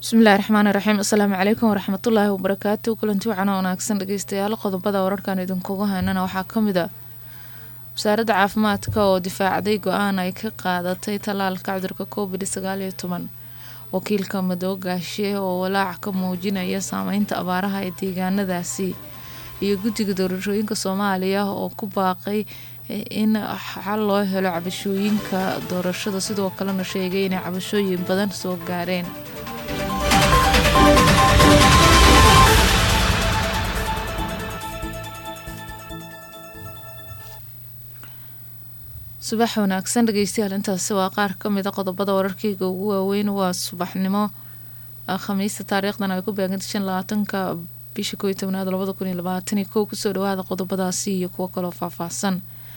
bismillahi raxmaani raxiim asalaamu calaykum waraxmatullaahi wabarakaatu kulanti wacan oo wanaagsan dhegeystayaal qodobada wararkan idinkugu haynana waxaa kamid a wasaaradda caafimaadka oo difaacday go-aan ay ka qaadatay tallaalka cudurka covid sagaal iyo toban wakiilka madoogaashe oo walaac ka muujinaya saameynta abaaraha ee deegaanadaasi iyo guddiga doorashooyinka soomaaliya oo ku baaqay in xal loo helo cabashooyinka doorashada sidoo kalena sheegay inay cabashooyin badan soo gaareen subax wanaagsan dhegeystayaal intaasi waa qaar kamid a qodobada wararkeyga ugu waaweyn waa subaxnimo khamiista taariikhdan ay ku beegantay shan labaatanka bisha koo iyo tobnaad labada kun iyo labaatan iyo kow kusoo dhawaada qodobadaasi iyo kuwo kaloo faahfaahsan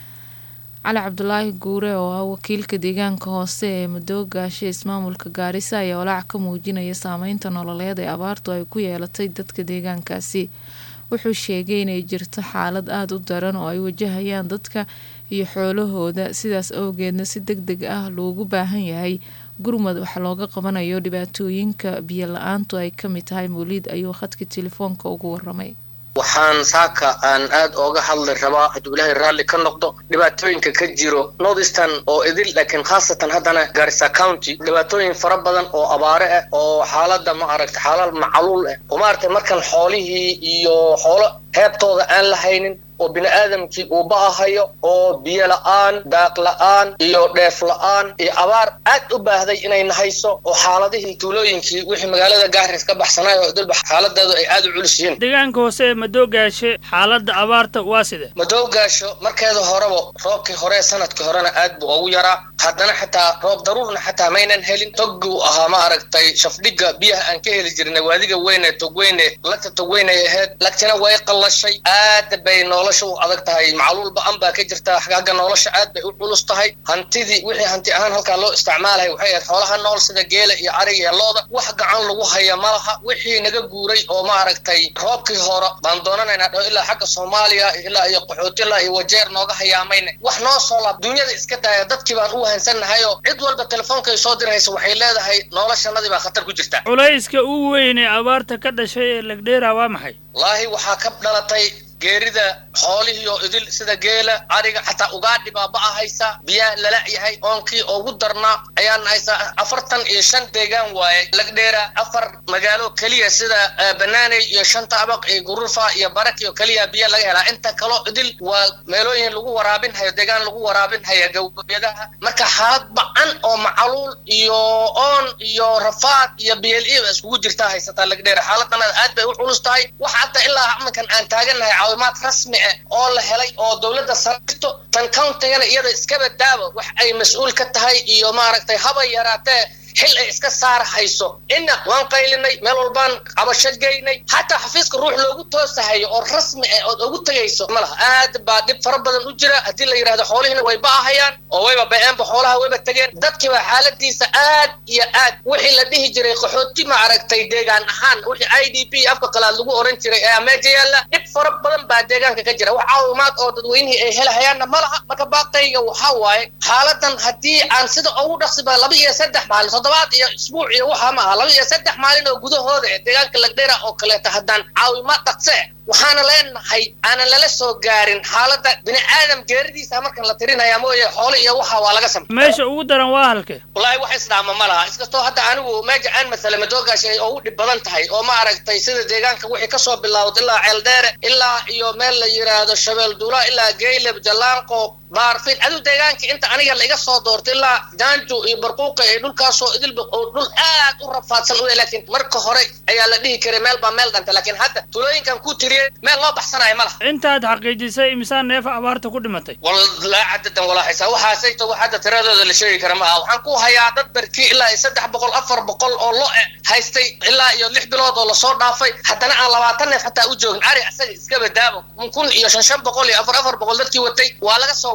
cali cabdulaahi guure oo ah wakiilka deegaanka hoose ee madoogaashe ismaamulka gaarisa ayaa walaac ka muujinaya saameynta nololeed ee abaartu ay ku yeelatay dadka deegaankaasi wuxuu sheegay inay jirto xaalad aada u daran oo ay wajahayaan dadka iyo xoolahooda sidaas awgeedna si deg deg ah loogu baahan yahay gurmad wax looga qabanayo dhibaatooyinka biyo la-aantu ay ka mid tahay mawliid ayuu khadka telefoonka ugu waramay waxaan saaka aan aad ooga hadli rabaa hadduu ilaahay raalli ka noqdo dhibaatooyinka ka jiro northeastern oo idil laakiin khaasatan haddana garissa county dhibaatooyin fara badan oo abaare ah oo xaaladda ma aragtay xaalad macaluul ah oo maaragtay markan xoolihii iyo xoolo heebtooda aan la haynin oo bini aadamkii uu ba'ahayo oo biyo la-aan daaq la-aan iyo dheef la-aan iyo abaar aad u baahday inay nahayso oo xaaladihii tuulooyinkii wixii magaalada gaaris ka baxsanaay oo idilba xaaladeedu ay aad u culus yihiin deegaanka hoose ee madoogaashe xaaladda abaarta waa side madoogaasho markeeda horeba roobkii hore sanadkii horena aad buu ugu yaraa haddana xataa roob daruurna xataa maynan helin togguu ahaa ma aragtay shafdhiga biyaha aan ka heli jirnay waadiga weyne togweyne lagta togweynay ahayd lagtina way qallashay aada bay nolosha u adag tahay macluul ba-an baa ka jirta xagga nolosha aad bay u culus tahay hantidii wixii hanti ahaan halkaa loo isticmaalay waxay ahayd xoolaha nool sida geela iyo ariga iyo looda wax gacan lagu haya ma laha wixii naga guuray oo ma aragtay roobkii hore baan doonanaynaa dho ilaa xagga soomaaliya ilaa iyo qaxooti ilaa iyo wajeer nooga hayaamayna wax noo soo laab dunyada iska daaya dadkii baan u hansannahayo cid walba telefoonkaay soo diraysa waxay leedahay noloshanadii baa khatar ku jirta culayska ugu weyn ee abaarta ka dhashay ee legdheera waa maxay wallaahi waxaa ka dhalatay geerida xoolihii oo idil sida geela ariga xataa ugaadhi baa ba-ahaysa biyaa lala yahay oonkii ugu darnaa ayaan haysaa afartan iyo shan deegaan waaye lagdheera afar magaalo keliya sida banaaney iyo shanta abaq iyo gurufa iyo barak iyo keliya biya laga helaa inta kaloo idil waa meelooyin lagu waraabin hayo deegaan lagu waraabin haya gawbyadaha marka xaalad ba-an oo macaluul iyo oon iyo rafaad iyo bl e ba iskugu jirtaa haysataa lagdheera xaaladana aad bay u culus tahay wax hadda ilaa iminkan aan taagannahay caawimaad rasmi ah oo la helay oo dowladda sarito tan countigana iyada iskaba daaba wax ay mas-uul ka tahay iyo maaragtay haba yaraatee xil ay iska saar hayso inna waan qaylinay meel walbaan cabasho geynay xataa xafiiska ruux loogu toosahayo oo rasmi ah ood ugu tegayso ma laha aad baa dhib fara badan u jira haddii la yidhahdo xoolihiina way ba'ahayaan oo wayba ba-eenba xoolaha wayba tegeen dadkiiba xaaladiisa aad iyo aad wixii la dhihi jiray qaxooti ma aragtay deegaan ahaan wixii i d p afka qalaad lagu oran jiray ee meeja yaalla dhib fara badan baa deegaanka ka jira wax caawimaad oo dadweynihii ay helahayaanna ma laha marka baaqayga waxaa waaye xaaladan haddii aan sida ugu dhaqsiba laba iyo saddex maalin toddobaad iyo isbuuc iyo waxaa ma aha laba iyo saddex maalin oo gudahooda ee deegaanka lagdheera oo kaleeta haddaan caawimaad dhaqse waxaana leenahay aanan lala soo gaarin xaaladda bini aadam geeridiisa markan la tirinaya mooye xoolo iyo waxa waa laga samay meesha ugu daran waa halke wallaahi wax isdhaama ma laha iskastoo hadda anigu meeja aan masale madoogaasha ay ugu dhib badan tahay oo ma aragtay sida deegaanka wixii kasoo bilowda ilaa ceeldheere ilaa iyo meel la yiraahdo shabeel duula ilaa geyleb jallaanqo baarfin aduu deegaanka inta aniga la iga soo doorto ilaa jaanju iyo barquuqa iyo dhulkaasoo idilba oo dhul aad u rafaadsan u laakiin marka hore ayaa la dhihi karay meel baa meel dhanta laakiin hadda tulooyinkan ku tiriyey meel loo baxsanayo ma laha intaad xaqiijisay imisaa neef abaarta ku dhimatay walaa cadadan walaa xisaa waxaasayto wax hadda tiradooda la sheegi kara ma aha waxaan ku hayaa dad barkii ilaa iyo saddex boqol afar boqol oo lo e haystay ilaa iyo lix bilood oo lasoo dhaafay haddana aan labaatan neef xataa u joogin ari isaga iskaba daabo kun iyo shan shan boqol iyo afar afar boqol dadkii watay waa laga soo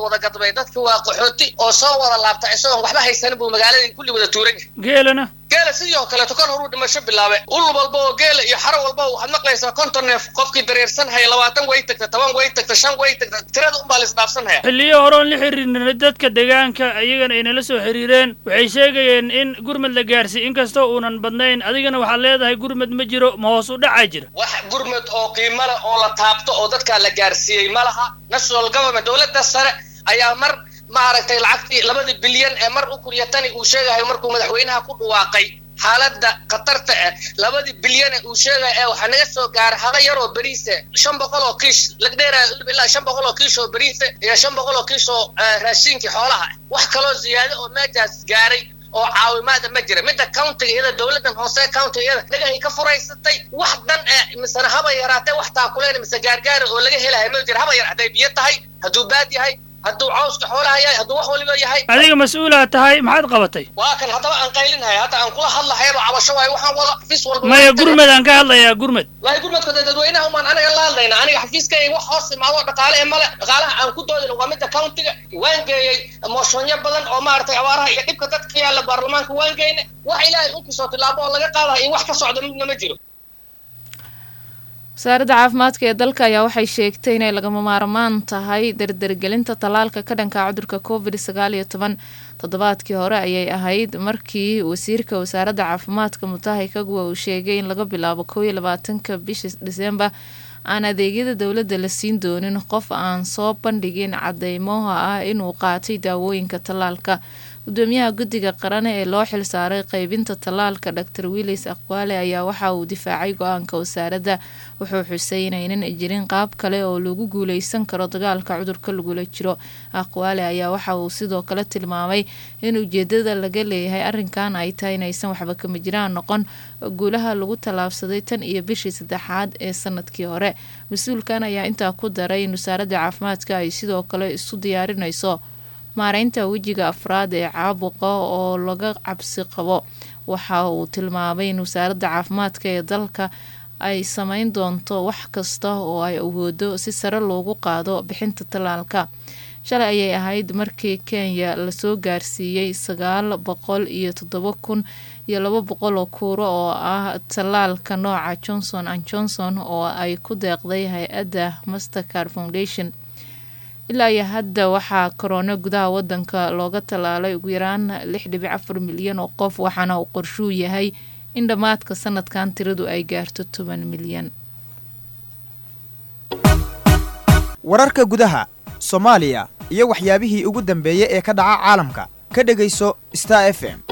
wada gadbay dadki waa qaxooti oo soo wada laabta isagoon waxba haysanin buu magaaladii kulli wada tuuran yahay geelana geela sidii oo kaleeto kol horuu dhimasho bilaabe ul walba oo geela iyo xaro walba waxaad maqlaysaa konton neef qofkii dareersan haya labaatan way tagta toban way tagta shan way tagta tirada unbaa la isdhaafsan haya xilliyo hore oon la xiriirnay dadka deegaanka ayagana ay nala soo xiriireen waxay sheegayeen in gurmad la gaarsiiy inkastoo uunan badnayn adigana waxaad leedahay gurmad ma jiro ma hoos u dhacaa jira wax gurmad oo qiimo leh oo la taabto oo dadkaa la gaarsiiyey ma laha national government dowladda sare ayaa mar maaragtay lacagtii labadii bilyan ee mar u kuriya tani uu sheegahay markuu madaxweynaha ku dhawaaqay xaaladda khatarta ah labadii bilyane uu sheegaya ee waxaa naga soo gaaray haba yaroo beriise shan boqol oo kiish lagdheera ilaa shan boqol oo kiish oo beriise iyo shan boqol oo kiish oo raashiinkii xoolaha ah wax kaloo ziyaado oo meejaas gaaray oo caawimaada ma jira midda countiga iyada dowladdan hoose countiga iyada dhagahay ka furaysatay wax dan eh misena haba yaraatee wax taakuleen mise gaargaara oo laga helahay ma jira haba yar hadday biyo tahay hadduu baad yahay hadduu cawska xoolaha yahay hadduu wax waliba yahay adiga mas-uulaad tahay maxaad qabatay waa kan haddaba aan qaylinhay hadda aan kula hadlahayaba cabasho waayo waxaan wada xafiis walba maya gurmad aan ka hadlayaa gurmad waayo gurmadka dee dadweynaha umaan anaga la hadlayna aniga xafiiskayga wax hoos imaado dhaqaale ee male dhaqaalaha aan ku doodin waa midda countiga waan geeyey mooshoonyo badan oo maaragtay abaaraha iyo dhibka dadka ka yaalla baarlamaanka waan geyne wax ilaahay unkasoo tilaabo oo laga qaadayo in wax ka socdo midna ma jiro wasaaradda caafimaadka ee dalka ayaa waxay sheegtay inay lagama maarmaan tahay dardargelinta tallaalka ka dhanka cudurka covid sagaal iyo toban toddobaadkii hore ayay ahayd markii wasiirka wasaaradda caafimaadka mutahi kagwa uu sheegay in laga bilaabo kow iyo labaatanka bisha dhiseembar aan adeegyada dowladda la siin doonin qof aan soo bandhigin cadeymoha ah inuu qaatay daawooyinka tallaalka gudoomiyaha guddiga qaran ee loo xilsaaray qeybinta tallaalka dor willis aqwaale ayaa waxa uu difaacay go-aanka wasaaradda wuxuu xusay inaynan jirin qaab kale oo lagu guuleysan karo dagaalka cudurka lagula jiro aqwaale ayaa waxa uu sidoo kale tilmaamay in ujeedada laga leeyahay arrinkan ay tahay inaysan waxba kama jiraan noqon guulaha lagu tallaabsaday tan iyo bishii saddexaad ee sanadkii hore mas-uulkan ayaa intaa ku daray in wasaaradda caafimaadka ay sidoo kale isu diyaarinayso maareynta wejiga afraad ee caabuqa oo laga cabsi qabo waxa uu tilmaamay in wasaaradda caafimaadka ee dalka ay sameyn doonto wax kasta oo ay awoodo si sare loogu qaado bixinta tallaalka shalay ayay ahayd markii kenya lasoo gaarsiiyey sagaal boqol iyo toddoba kun iyo laba boqol oo kuuro oo ah tallaalka nooca johnson and johnson oo ay ku deeqday hay-adda mastercard foundation ilaa iyo hadda waxaa korona gudaha wadanka looga tallaalay ugu yaraan lix dhibic afar milyan oo qof waxaana uu qorshuu yahay in dhammaadka sanadkan tiradu ay gaarto toban milyan wararka gudaha soomaaliya iyo waxyaabihii ugu dambeeyey ee ka dhaca caalamka ka dhegayso star f m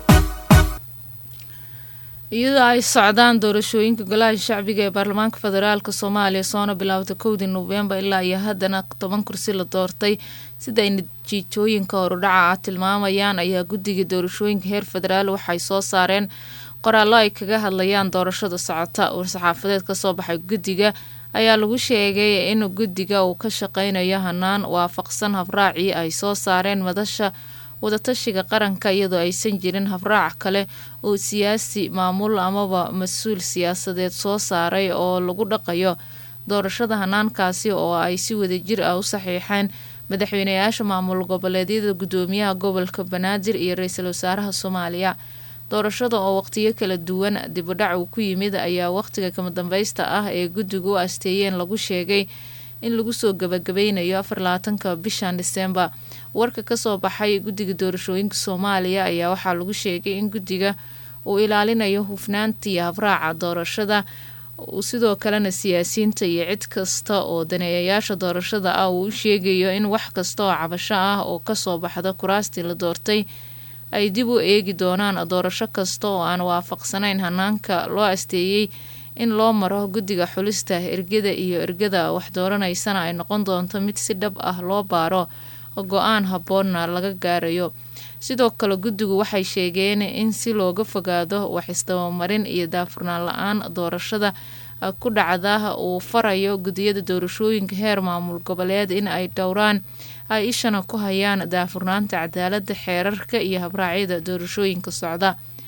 iyadoo ay socdaan doorashooyinka golaha shacbiga ee baarlamaanka federaalk soomaaliya soona bilaawda kowdii noofembar ilaa iyo haddana toban kursi la doortay sida ay natiijooyinka horudhaca ah tilmaamayaan ayaa guddiga doorashooyinka heer federaal waxay soo saareen qoraallo ay kaga hadlayaan doorashada socota war-saxaafadeed kasoo baxay guddiga ayaa lagu sheegay in guddiga uu ka shaqeynayo hanaan waafaqsan habraacii ay soo saareen madasha wadatashiga qaranka iyadoo aysan jirin habraac kale oo siyaasi maamul amaba mas-uul siyaasadeed soo saaray oo lagu dhaqayo doorashada hanaankaasi oo ay si wadajir ah u saxiixeen madaxweynayaasha maamul goboleedyada gudoomiyaha gobolka banaadir iyo ra-iisul wasaaraha soomaaliya doorashada oo waqtiyo kala duwan dibudhac uu ku yimid ayaa waqtiga kama dambeysta ah ee guddigu u asteeyeen lagu sheegay in lagu soo gabagabeynayo afar labaatanka bishan disembar warka kasoo baxay guddiga doorashooyinka soomaaliya ayaa waxaa lagu sheegay in guddiga uu ilaalinayo hufnaantii habraaca doorashada sidoo kalena siyaasiyiinta iyo cid kasta oo daneeyayaasha doorashada ah uu u sheegayo in wax kasta oo cabasho ah oo kasoo baxda kuraastii la doortay ay dib u eegi doonaan doorasho kasta oo aan waafaqsanayn hanaanka loo asteeyey in loo maro guddiga xulista ergada iyo ergada wax dooranaysana ay noqon doonto mid si dhab ah loo baaro go-aan habboonna laga gaarayo sidoo kale guddigu waxay sheegeen in si looga fogaado wax isdabamarin iyo daafurnaan la-aan doorashada ku dhacda uu farayo guddiyada doorashooyinka heer maamul goboleed in ay dhowraan ay ishana ku hayaan daafurnaanta cadaalada xeerarka iyo habraacyada doorashooyinka socda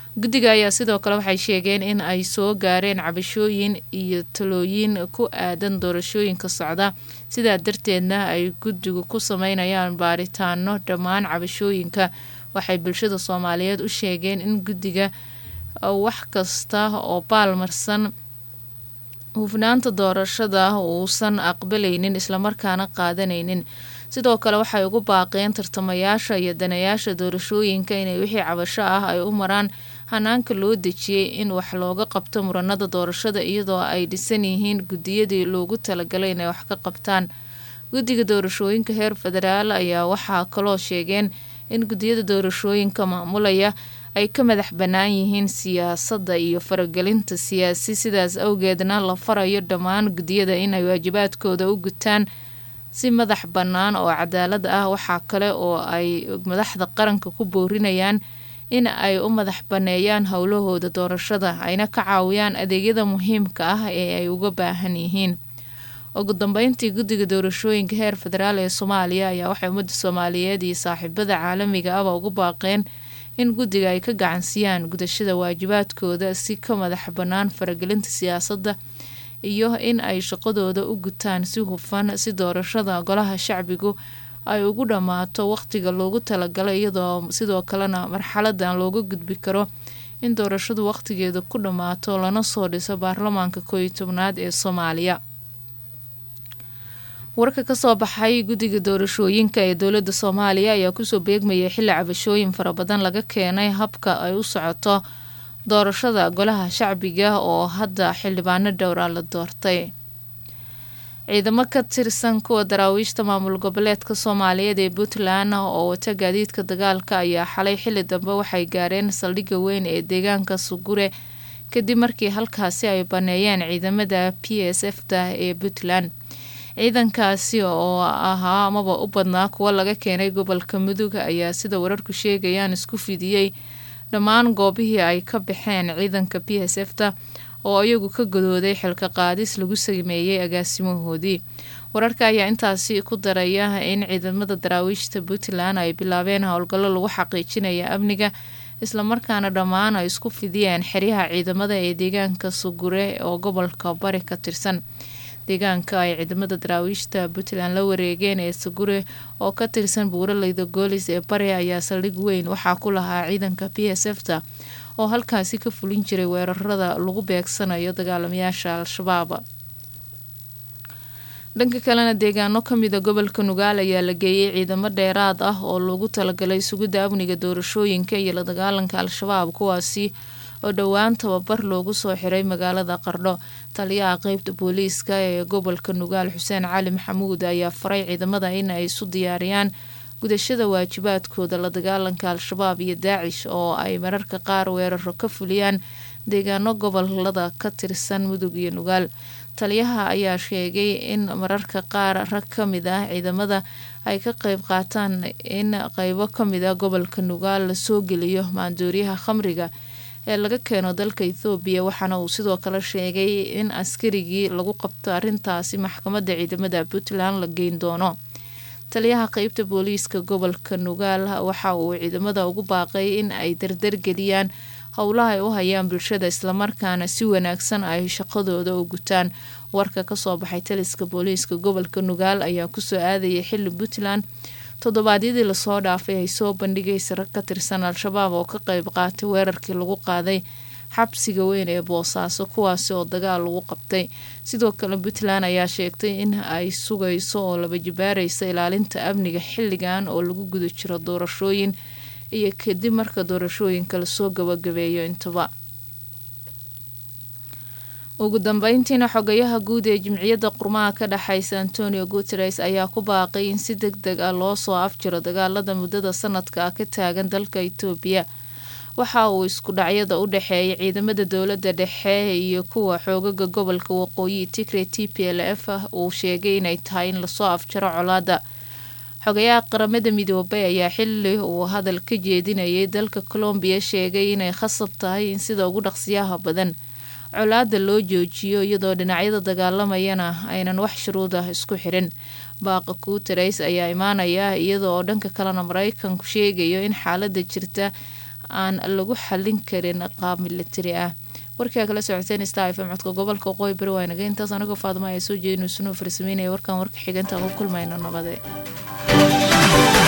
guddiga ayaa sidoo kale waxay sheegeen in ay soo gaareen cabashooyin iyo talooyin ku aadan doorashooyinka socda sidaa darteedna ay guddigu ku sameynayaan baaritaano dhammaan cabashooyinka waxay bulshada soomaaliyeed u sheegeen in guddiga wax kasta oo baalmarsan hufnaanta doorashada uusan aqbalaynin islamarkaana qaadanaynin sidoo kale waxay ugu baaqeen tartamayaasha iyo danayaasha doorashooyinka inay wixii cabasho ah ay u maraan hanaanka loo dejiyey in wax looga qabto muranada doorashada iyadoo ay dhisan yihiin guddiyadii loogu talagalay inay wax ka qabtaan guddiga doorashooyinka heer federaal ayaa waxaa kaloo sheegeen in guddiyada doorashooyinka maamulaya ay ka madax bannaan yihiin siyaasadda iyo faragelinta siyaasi sidaas awgeedna la farayo dhammaan guddiyada inay waajibaadkooda u gutaan si madax bannaan oo cadaalad ah waxaa kale oo ay madaxda qaranka ku boorinayaan in ay u madax banneeyaan howlahooda doorashada ayna ka caawiyaan adeegyada muhiimka ah ee ay uga baahan yihiin ugu dambeyntii guddiga doorashooyinka heer federaal ee soomaaliya ayaa waxay ummadda soomaaliyeed iyo saaxiibada caalamiga aba ugu baaqeen in guddiga ay ka gacansiyaan gudashada waajibaadkooda si ka madax bannaan faragelinta siyaasadda iyo in ay shaqadooda u gutaan si hufan si doorashada golaha shacbigu ay ugu dhammaato waqtiga loogu talagalay iyadoo sidoo kalena marxaladan looga gudbi karo in doorashadu waqtigeeda ku dhammaato lana soo dhiso baarlamaanka kooiyo tobnaad ee soomaaliya warka kasoo baxay guddiga doorashooyinka ee dowladda soomaaliya ayaa kusoo beegmayay xilli cabashooyin fara badan laga keenay habka ay u socoto doorashada golaha shacbiga oo hadda xildhibaano dhowra la doortay ciidamo ka tirsan kuwa daraawiishta maamul goboleedka soomaaliyeed ee puntland oo wata gaadiidka dagaalka ayaa xalay xilli dambe waxay gaareen saldhigga weyn ee deegaanka sugure kadib markii halkaasi ay baneeyeen ciidamada p s f ta ee puntland ciidankaasi oo ahaa amaba u badnaa kuwa laga keenay gobolka mudug ayaa sida wararku sheegayaan isku fidiyey dhammaan goobihii ay ka baxeen ciidanka p s f ta oo iyagu ka godooday xilka qaadis lagu sameeyey agaasimahoodii wararka ayaa intaasi ku daraya in ciidamada daraawiishta puntland ay bilaabeen howlgallo lagu xaqiijinaya amniga islamarkaana dhammaan ay isku fidiyeen xeryaha ciidamada ee deegaanka sugure oo gobolka bari ka tirsan deegaanka ay ciidamada daraawiishta puntland la wareegeen ee sugure oo ka tirsan buuraleyda goolis ee bari ayaa saldhig weyn waxaa ku lahaa ciidanka p s f ta oo halkaasi ka fulin jiray weerarada lagu beegsanayo dagaalamayaasha al-shabaab dhanka kalena deegaano kamida gobolka nugaal ayaa la geeyey ciidamo dheeraad ah oo loogu talagalay sugidda amniga doorashooyinka iyo la dagaalanka al-shabaab kuwaasi oo dhowaan tababar loogu soo xiray magaalada qardho taliyaha qeybta booliiska ee gobolka nugaal xuseen cali maxamuud ayaa faray ciidamada in ay isu diyaariyaan gudashada waajibaadkooda la dagaalanka al-shabaab iyo daacish oo ay mararka qaar weeraro ka fuliyaan deegaano gobolada ka tirsan mudug iyo nugaal taliyaha ayaa sheegay in mararka qaar rag ka mid ah ciidamada ay ka qeyb qaataan in qeybo kamid a gobolka nugaal lasoo geliyo maandooriyaha khamriga ee laga keeno dalka ethoobiya waxaana uu sidoo kale sheegay in askarigii lagu qabto arrintaasi maxkamadda ciidamada puntland la geyn doono taliyaha qeybta booliiska gobolka nugaal waxa uu ciidamada ugu baaqay in ay dardargeliyaan howlaha ay u hayaan bulshada islamarkaana si wanaagsan ay shaqadooda u gutaan warka kasoo baxay taliska booliiska gobolka nugaal ayaa kusoo aadayay xili puntland toddobaadyadii lasoo dhaafay ay soo bandhigaysa rag ka tirsan al-shabaab oo ka qeyb qaatay weerarkii lagu qaaday xabsiga weyn ee boosaaso kuwaasi oo dagaal lagu qabtay sidoo kale puntland ayaa sheegtay in ay sugayso oo laba jibaaraysa ilaalinta amniga xilligan oo lagu guda jiro doorashooyin iyo kadib marka doorashooyinka lasoo gabagabeeyo intaba ugu dambeyntiina xogayaha guud ee jimciyadda qurmaha ka dhexeysa antonio guteres ayaa ku baaqay in si deg deg ah loo soo afjiro dagaalada muddada sanadka ah ka taagan dalka itoobiya waxa uu isku dhacyada u dhexeeyay ciidamada dowladda dhexe iyo kuwa xoogaga gobolka waqooyi tigre t p l f uu sheegay inay tahay in lasoo afjaro colaada xogayaha qaramada midoobay ayaa xili uu hadal ka jeedinayay dalka colombiya sheegay inay khasab tahay in sida ugu dhaqsiyaha badan colaada loo joojiyo iyadoo dhinacyada dagaalamayana aynan wax shuruud ah isku xirin baaqa guteres ayaa imaanaya iyada oo dhanka kalena mareykanku sheegayo in xaalada jirta aan lagu xallin karin qaab militari ah warkaa kala socoteen star fm codka gobolka qoy bari waa naga intaas anigoo faadma ayaa soo jeedin sunuu farsameynaya warkan warka xiganta ku kulmayno nabade